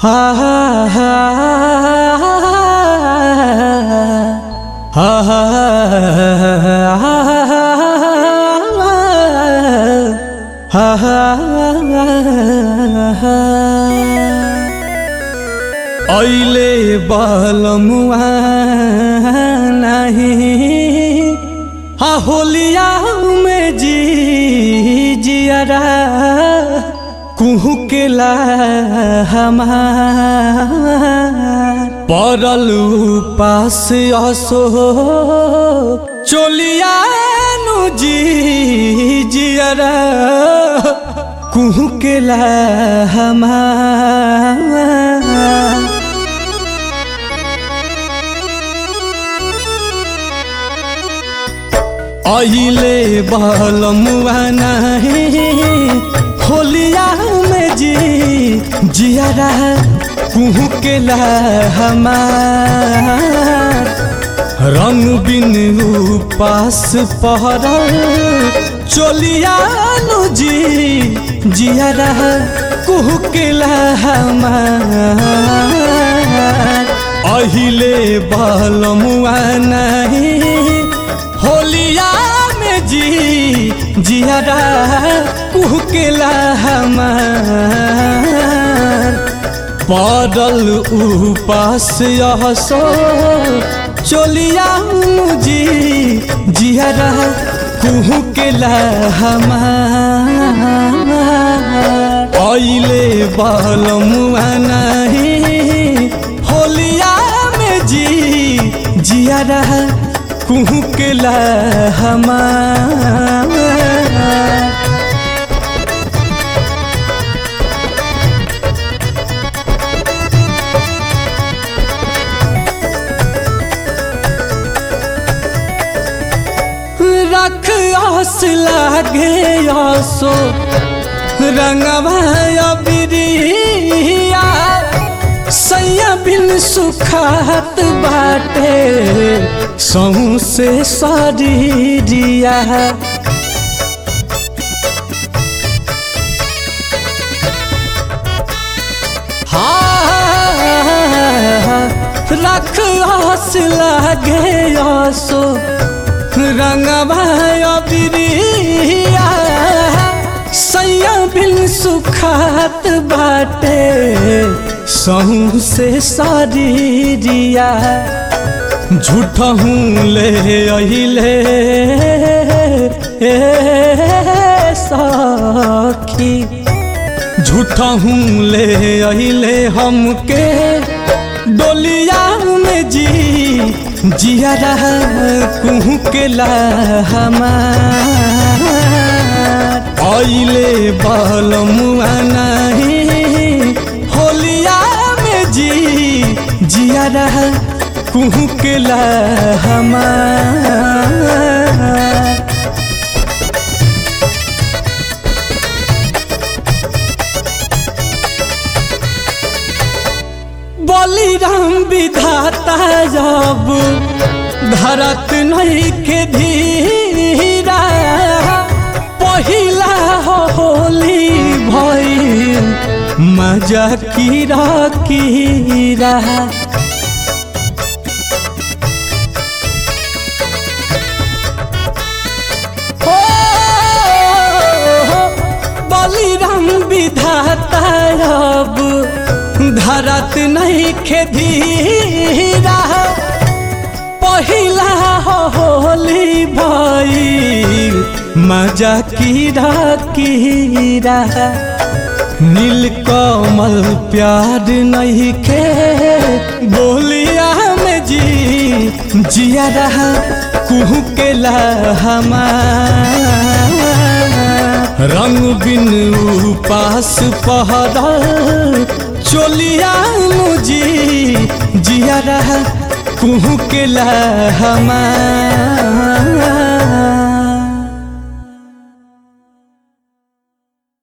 हा हा हा हा हा ऐले बलमुआ नहीं हा होलिया में जी जियरा कुहू के ला हमार पड़ल पास असो चोलिया नु जी जियरा कुहू के ला हमार अहिले बलमुआ नहीं होलिया में जी जियारा कुहू के ला हमार रंग बिन पास पहरल चोलिया नु जी जियारा कुहू के ला हमार अहिले बलमुआ नहीं होलिया में जी जियारा कुहकेला हमार पड़ल उपास यहसो चोलिया मुजी जियारा कुहकेला हमार ऐले बलमुआ नहीं होलिया में जी जियारा कुहू के ला हमार रख आस लागे आसो रंगवा बिरिया सैया बिन सुखात बाटे सहू से शरीरिया रख आस लागे आसो रंगवा बिरिया सैया बिन सुखात बाटे सहू से शरीरिया झूठ हूँ ले अहिले सखी झूठ हूँ ले अहिले हमके डोलिया में जी जियारा कुहू के ला हमार ऐले बलमुआ नहीं होलिया में जी जियारा कुहू के ला हमार बलिराम विधाता जब धरत नहीं के धीरा पहिला होली भइल मजा कीरा कीरा बलिराम विधाता अब धरत नहीं खेधीरा पहिला होली भइल मजा कीरा कीरा नील कमल प्यार नहीं खे बोलिया में जी जिया रहा कुहू के ला हमार रंग बिन उपास पहरल चोलिया मुजी जिया रहा कुहू के ला हमार